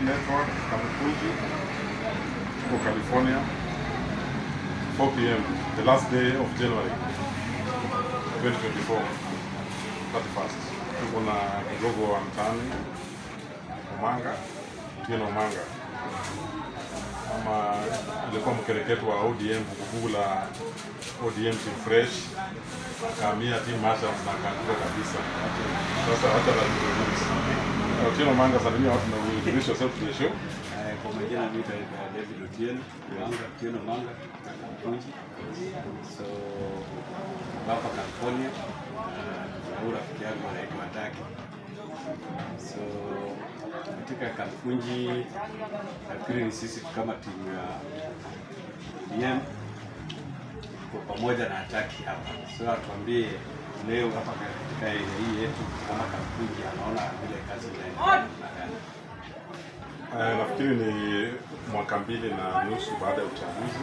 Network, Kamukunji, tuko California, 4 p.m. the last day of January 2024, 31st. Tuko na kigogo wa mtaani Omanga, Tieno Omanga ama alikuwa mkereketo wa ODM vuguvugu la ODM Team Fresh, akahamia Team Marshals na akaanguka kabisa. Sasa hata la Otieno Manga, salimia watu na introduce yourself to the show. Eh, Kwa majina mimi naitwa David Otieno, Manga, Otieno Manga, Kamukunji. So hapa California na huyu rafiki yangu anaitwa Taki. So katika Kalfunji nafikiri ni sisi kama timu ya DM tuko pamoja na Taki hapa. So atuambie leo hapa katika area hii yetu kama Kalfunji anaona vile kazi inaendelea namna gani. Eh, nafikiri ni mwaka mbili na nusu baada ya uchaguzi,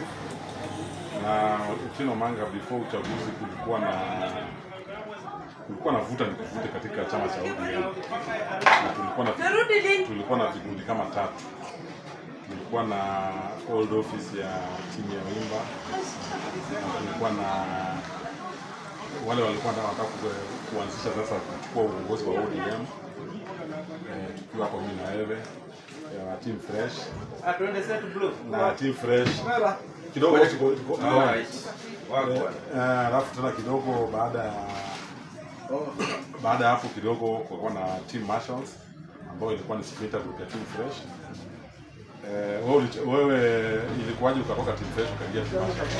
na Otieno Manga, before uchaguzi kulikuwa na kulikuwa na vuta ni kuvute katika chama cha ODM na tulikuwa na tulikuwa na vikundi kama tatu. Tulikuwa na old office ya timu ya Wimba, na tulikuwa na wale walikuwa ndio wanataka ku- kuanzisha sasa kuchukua uongozi wa ODM eh, tukiwa hapo mimi na wewe ya team fresh na team fresh kidogo tuko- tuko- Eh, eh, alafu tena kidogo baada ya baada ya hapo kidogo kulikuwa na team marshals ambayo ilikuwa ni splinter group ya team fresh eh, wewe ulich- wewe ilikuwaje ukatoka team fresh ukaingia team marshals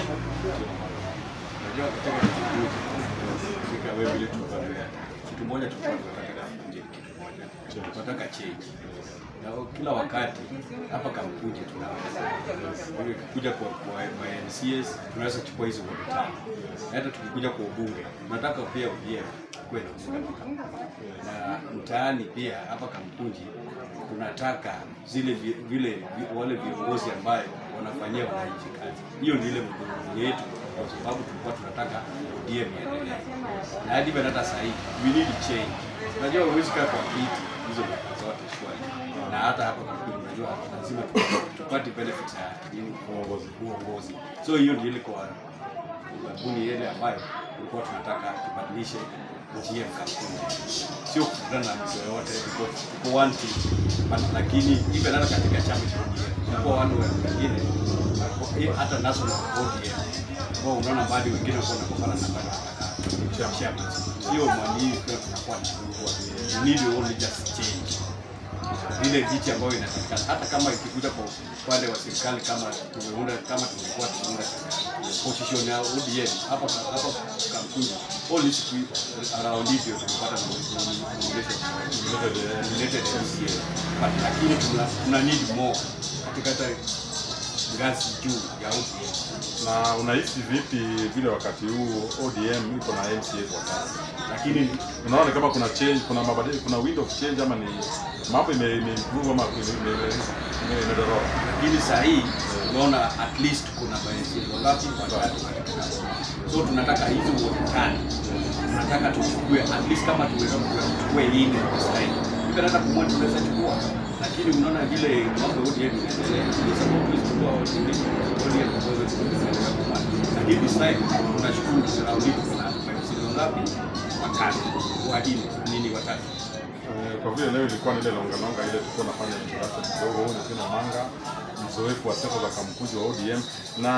Unajua katika kikundi katika wewe ile tunakwambia kitu moja tulikuwa tunataka kukunje kitu moja. Tunataka change. Na kila wakati hapa Kamkunje tunaweza kuja kwa kwa kwa NCS tunaweza kuchukua hizo vote tano. Na hata tukikuja kwa ubunge tunataka pia ODM kuwe na ubunge. Na mtaani pia hapa Kamkunji tunataka zile vi- vile vi- wale viongozi ambayo wanafanyia wananchi kazi. Hiyo ni ile mgogoro yetu kwa sababu tulikuwa tunataka ODM iendelee. Na hadi bado hata sasa hivi we need change. Unajua huwezi kaa kwa kiti hizo miaka zote shwari. Na hata hapa kwa kweli unajua lazima tu- tupate benefits ya nini uongozi uongozi. So hiyo ndio ile kwa ubabuni ile ambayo tulikuwa tunataka tubadilishe GM kampuni, sio kukutana na mtu yoyote, because tuko one team, But- lakini even hata katika chama cha ODM tunakuwa wale wengine wako- eh, hata national ODM ambao unaona bado wengine wako wanapambana na bado wanataka chama, sio mali hii pia tunakuwa na we need only just change ile viti ambayo inapatikana hata kama ikikuja kwa upande wa serikali kama tumeunda kama tumekuwa tumeunda position ya ODM hapa hapa kampuni all is around it ndio tumepata nominated MCA but lakini tuna, tuna need more katika hata ngazi juu ya ODM na unahisi vipi vile wakati huu ODM iko na MCA kwa sasa lakini unaona ni kama kuna change kuna mabadiliko kuna window of change ama ni mambo ime ime improve ama ime- ime- ime- imedorora lakini saa hii unaona at least kuna maeneo ngapi watatu katika kampuni. so tunataka hizi wodi tano tunataka tuchukue at least kama tuweza kuchukue nne kwa sasa hivi Hivyo hata kumwona tunaweza chukua lakini unaona vile mambo ya ODM inaendelea kwa sababu tulichukua ODM ODM tuweze kuendelea kumwona lakini this time tunashukuru surround it kuna maeneo ngapi watatu wanne nini watatu Eh, kwa vile leo ilikuwa ni ile longa longa ile tulikuwa nafanya introduction kidogo, huyu ni Tino Manga, mzoefu wa seko za kamkuzi wa ODM na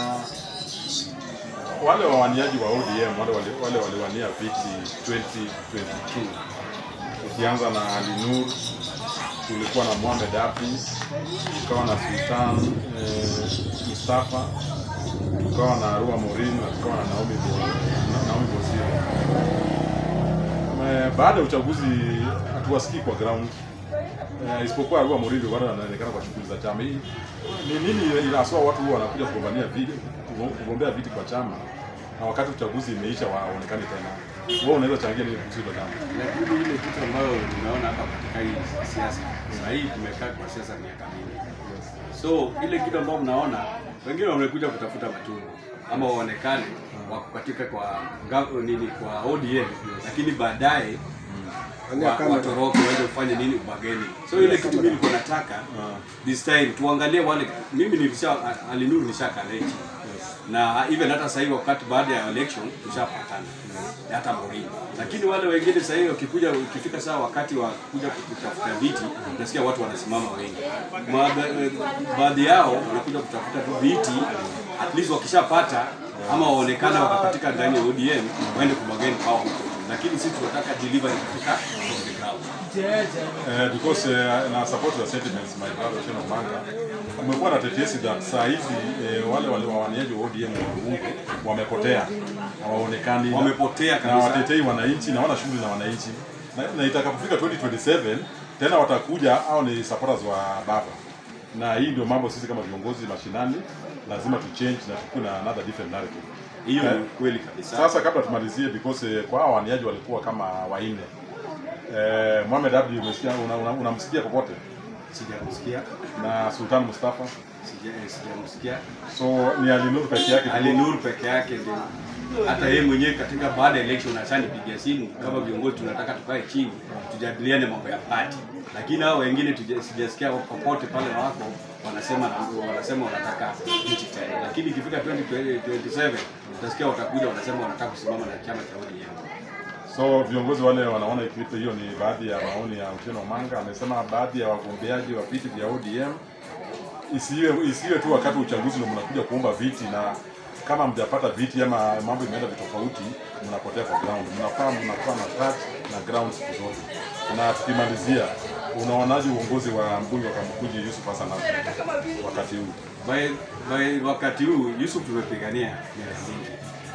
wale wawaniaji wa ODM wale wale wale waliwania viti 2022 ukianza na Ali Nur, tulikuwa na Mohamed Api, tukawa na Sultan eh, Mustafa, tukawa na Arua Morin na tukawa na Naomi Bo, na Naomi Bozire. Eh, baada ya uchaguzi hatuwasikii kwa ground eh, isipokuwa Arua Morin ndio bado anaonekana kwa shughuli za chama. Hii ni nini inaswa watu huwa wanakuja kugombania viti kugombea viti kwa chama na wakati uchaguzi imeisha waonekani tena. Wewe unaweza changia nini kuhusu hilo jambo? lakini ile kitu ambayo tunaona hapa katika hii siasa sasa hii tumekaa kwa siasa miaka mingi so ile kitu ambayo mnaona wengine wamekuja kutafuta matungo ama waonekane wako katika kwa nga- nini kwa ODM lakini baadaye Angalia wa- kamera. watoroke waende kufanya nini ubageni. So ile kitu mimi niko nataka this time tuangalie wale, mimi nilisha alinuru nishakalechi na even hata sasa hivi wakati baada ya election tushapatana hata Mourinho, lakini wale wengine sasa hivi wakikuja, ukifika saa wakati wa kuja kutafuta viti, nasikia watu wanasimama wengi. Ma- eh, Baadhi yao wanakuja kutafuta tu viti, at least wakishapata ama waonekane wakapatika ndani ya ODM waende kubageni kwao, lakini sisi tunataka delivery katika on the ground. Uh, because uh, na support the sentiments my brother Otieno Manga kumekuwa na tetesi that saa hizi eh, wale wale wawaniaji wa ODM wa Bunge wamepotea hawaonekani Wamepotea na kabisa. watetei wananchi na wana shughuli na wananchi na, na itakapofika 2027 tena watakuja au ni supporters wa baba na hii ndio mambo sisi kama viongozi mashinani lazima tu change na tukue na another different narrative Hiyo Eh, ni kweli kabisa. sasa kabla tumalizie because eh, kwa hao waniaji walikuwa kama wanne eh, Mohamed Abdi umesikia unamsikia una, una unamsikia popote Sijamsikia, na Sultan Mustafa sija- eh, sijamsikia. so ni Alinur peke yake tu. Ali Nur peke yake ndio hata yeye mwenyewe katika baada ya election ashanipigia simu kama viongozi tunataka tukae chini tujadiliane mambo ya party, lakini hao wengine tuja- sijasikia popote pale wako wanasema wanasema wanataka nchi tena, lakini ikifika 2027 utasikia watakuja wanasema wanataka kusimama na chama cha ODM. So viongozi wale wanaona ikiwepo hiyo ni baadhi ya maoni ya Otieno Manga. Amesema baadhi ya wagombeaji wa viti vya ODM isiwe isiwe tu wakati wa uchaguzi ndio mnakuja kuomba viti, na kama mjapata viti ama mambo imeenda vitofauti, mnapotea kwa ground. Mnafaa mnakuwa na touch na ground siku zote. Na tukimalizia, unaonaje uongozi wa mbunge wa Kamukunji Yusuf Hassan Ali wakati huu? by, by wakati huu Yusuf tumepigania miaka mingi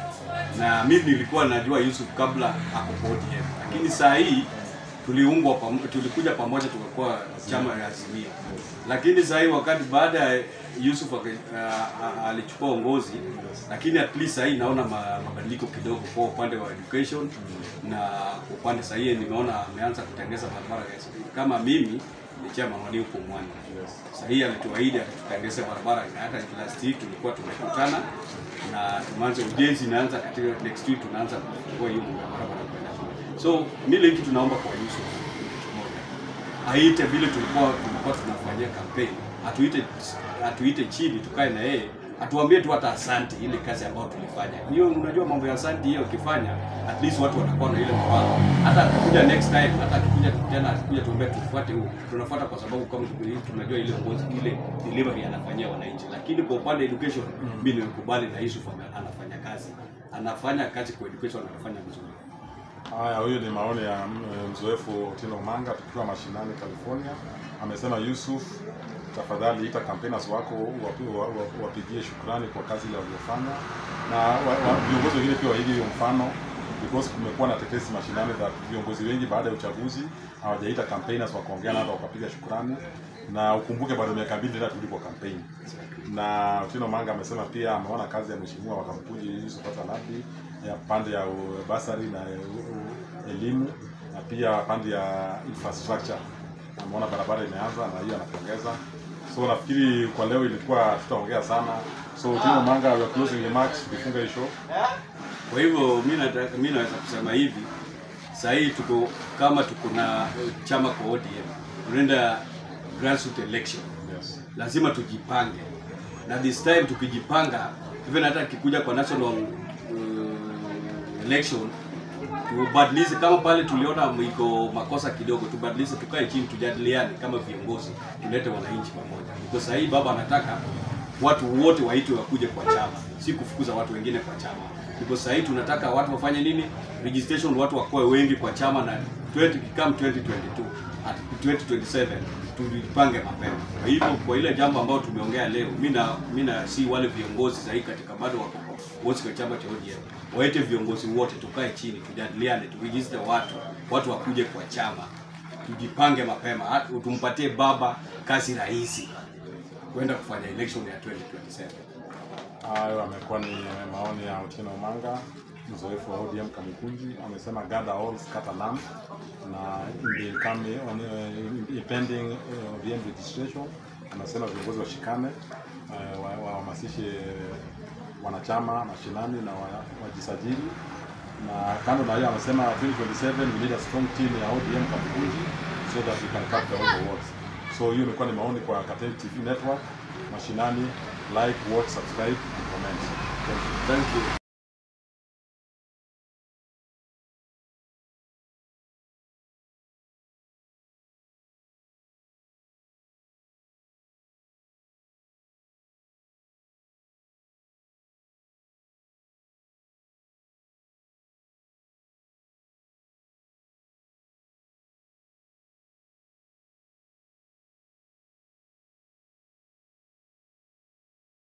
na mimi nilikuwa najua Yusuf kabla ako kwa ODM, lakini saa hii tuliungwa pam, tulikuja pamoja tukakuwa chama ya Azimio, lakini saa hii wakati baada ya Yusuf ake- a- a- alichukua uongozi, lakini at least saa hii naona ma- mabadiliko kidogo kwa upande wa education na kwa upande saa hii nimeona ameanza kutengeza barabara kama mimi ni chama wani huko Mwani sasa hii alituahidi atatutengeze barabara na hata last week tulikuwa tumekutana na tumeanza ujenzi inaanza katika next week tunaanza kufungua hiyo barabara kwenda shule. So mimi kitu tunaomba kwa Yusuf kitu kimoja. Aite vile tulikuwa tulikuwa tunafanyia campaign. Atuite atuite chini tukae na yeye atuambie tu hata asante ile kazi ambayo tulifanya. Hiyo unajua mambo ya asante hiyo ukifanya at least watu watakuwa na ile mfano. Hata akikuja next time, hata akikuja tena akikuja tuambie tufuate huu. Tunafuata kwa sababu kama tuko- tunajua ile uongozi ile delivery anafanyia wananchi. Lakini kwa upande education mimi nimekubali na Yusuf ana- anafanya kazi. Anafanya kazi kwa education anafanya vizuri. Haya, huyu ni maoni ya mm, mzoefu Otieno Manga tukiwa mashinani California. Amesema Yusuf, tafadhali ita campaigners wako wapi- wa- wa- wapigie shukrani kwa kazi ile waliofanya, na wa- wa- viongozi wengine pia waige hiyo mfano because kumekuwa na tetesi mashinani that viongozi wengi baada ya uchaguzi hawajaita campaigners wakaongea nao wakapiga shukrani, na ukumbuke bado miaka mbili tena tulipo campaign na Otieno Manga amesema pia ameona kazi ya mheshimiwa wa Kamukunji Yusuf Hassan Ali ya pande ya u- basari na u- u- elimu na pia pande ya infrastructure. Ameona barabara imeanza na hiyo anapongeza. So nafikiri kwa leo ilikuwa tutaongea sana. So Otieno Manga, your closing remarks tukifunga hii show. Kwa hivyo mimi nataka mimi naweza kusema hivi, sasa hii tuko kama tuko na eh, chama kwa ODM, tunaenda grassroots election, Yes. lazima tujipange, na this time tukijipanga, even hata kikuja kwa national uh, election tubadilishe, kama pale tuliona iko makosa kidogo, tubadilishe, tukae chini, tujadiliane kama viongozi, tulete wananchi pamoja, because sasa hii baba anataka watu wote waitwe wakuje kwa chama, si kufukuza watu wengine kwa chama. Because sasa hii tunataka watu wafanye nini? Registration, watu wakoe wengi kwa chama na 20 come 2022 at 2027 tujipange mapema. Kwa hivyo kwa ile jambo ambayo tumeongea leo, mimi na mimi na si wale viongozi sasa hii katika bado wako wote kwa chama cha ODM, waite viongozi wote, tukae chini, tujadiliane, turegister watu, watu wakuje kwa chama, tujipange mapema, hata tumpatie baba kazi rahisi kwenda kufanya election ya 2027. Hayo amekuwa ni maoni ya Otieno Manga, mzoefu wa ODM Kamukunji. Amesema gather all, scatter none, na in the coming on uh, impending uh, ODM registration, anasema viongozi washikane, uh, wa- wahamasishe wanachama mashinani na wa- wajisajili na kando na hiyo amesema 2027 we need a strong team ya ODM Kamukunji so that we can capture all the votes. So hiyo imekuwa ni maoni kwa Kateli TV network mashinani, like, watch, subscribe and comment. Thank you. Thank you.